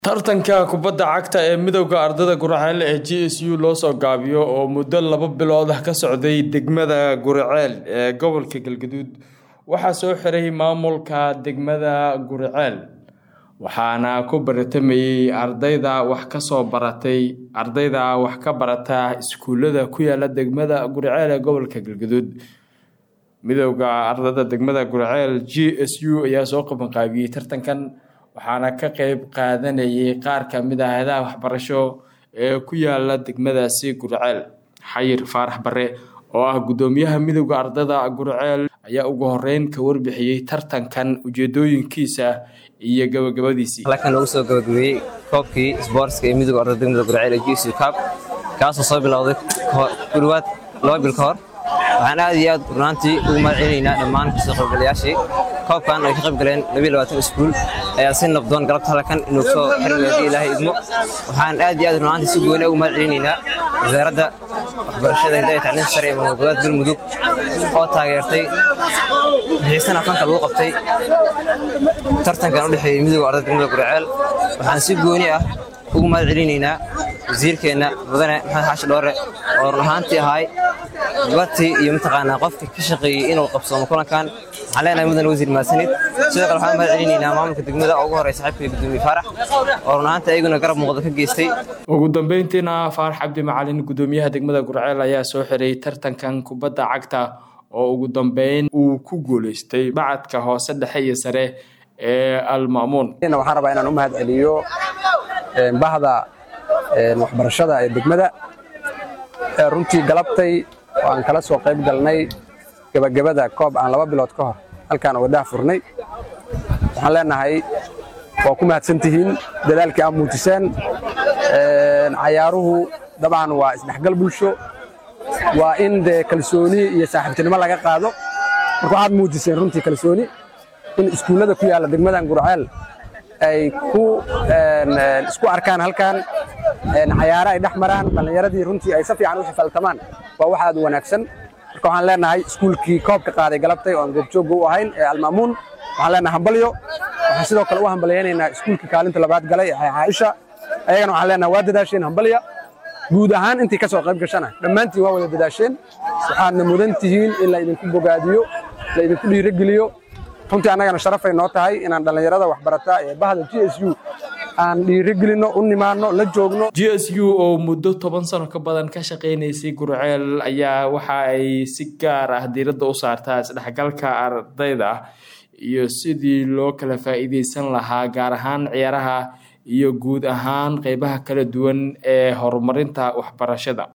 tartanka kubadda cagta ee midowda ardayda guraceel ee g s u loo soo gaabiyo oo muddo laba bilood ah ka socday degmada guriceel ee gobolka galgaduud waxaa soo xiray maamulka degmada guriceel waxaana ku baratamayey ardayda wax kasoo baratay ardayda wax ka barata iskuulada ku yaala degmada guriceel ee gobolka galgaduud midowda ardayda degmada guriceel g s u ayaa soo qabanqaabiyey tartankan waxaana ka qeyb qaadanayay qaar kamid ah hayadaha waxbarasho ee ku yaala degmadaasi guriceel xayir faarax bare oo ah guddoomiyaha midowda ardayda guriceel ayaa ugu horeyn ka warbixiyey tartankan ujeedooyinkiisa iyo gabagabadiisii halkan lagu soo gabagabeeyey koobkii isboortska ee midowda ardayda degmada guriceel ee gsu cab kaasoo soo bilowday kudhawaad laba bil ka hor waxaan aad iyo aad runaantii ugu mahad celinaynaa dhammaan kasoo qaybgalayaashii koobkan ay ka qayb galeen iskuul ayaa si nabdoon galabta halkan inuu soo xirmay haddii ilaahay idmo waxaan aad iyo aad runaantii si gooni ugu mahad celinaynaa wasaaradda waxbarashada hidaya tacliinta sare ee maamulgoboleed galmudug oo taageertay bixiisana fanka lagu qabtay tartankan u dhexeeyey midowga ardayda degmada guriceel waxaan si gooni ah ugu mahad celinaynaa wasiirkeenna mudane maxamed xaashi dhoore oo run ahaantii ahay gabatii iyo mataqaanaa qofka ka shaqeeyey inuu qabsoomo kulankan waxaan leenahay mudan wasiir mahadsanid sidoo kale waxaan mahad celinaynaa maamulka degmada oo ugu horey saaxiibkay gudoomiye faarax oo run ahaantii ayaguna garab muuqda ka geystay ugu dambeyntiina faarax cabdi macalin guddoomiyaha degmada gurceel ayaa soo xiray tartankan kubadda cagta oo ugu dambeyn uu ku guuleystay bacadka hoose dhexe iyo sare ee alma'muun waxaan rabaa inaan u mahad celiyo bahda waxbarashada ee degmada runtii galabtay oo aan kala soo qayb galnay gebagabada koob aan laba bilood ka hor halkaan waddaha furnay waxaan leenahay waa ku mahadsan tihiin dadaalkii aad muujiseen cayaaruhu dabcan waa isdhexgal bulsho waa in dee kalsooni iyo saaxiibtinimo laga qaado marka waxaad muujiseen runtii kalsooni in iskuullada ku yaalla degmadan gurceel ay ku isku arkaan halkan cayaaro ay dhex maraan dhallinyaradii runtii ay si fiican u xifaltamaan waa wax aad u wanaagsan marka waxaan leenahay iskuulkii koobka qaaday galabtay oo aan goobjoogga u ahayn ee almaamuun waxaan leenahay hambalyo waxaan sidoo kale u hambalyaynaynaa iskuulkii kaalinta labaad galay ee caaisha ayagana waxaan leenahay waa dadaasheen hambalya guud ahaan intii ka soo qayb gashana dhammaantiin waa wada dadaasheen waxaadna mudan tihiin in la idinku bogaadiyo la idinku dhiirogeliyo runtii annagana sharafay noo tahay inaan dhallinyarada waxbarata ee bahda g s u aan dhiirigelinno u nimaanno la joogno g s u oo muddo toban sano ka badan ka shaqaynaysay gurceel ayaa waxa ay si gaar ah diiradda u saartaa isdhexgalka ardayda iyo sidii loo kala faa'iidaysan lahaa gaar ahaan ciyaaraha iyo guud ahaan qeybaha kala duwan ee horumarinta waxbarashada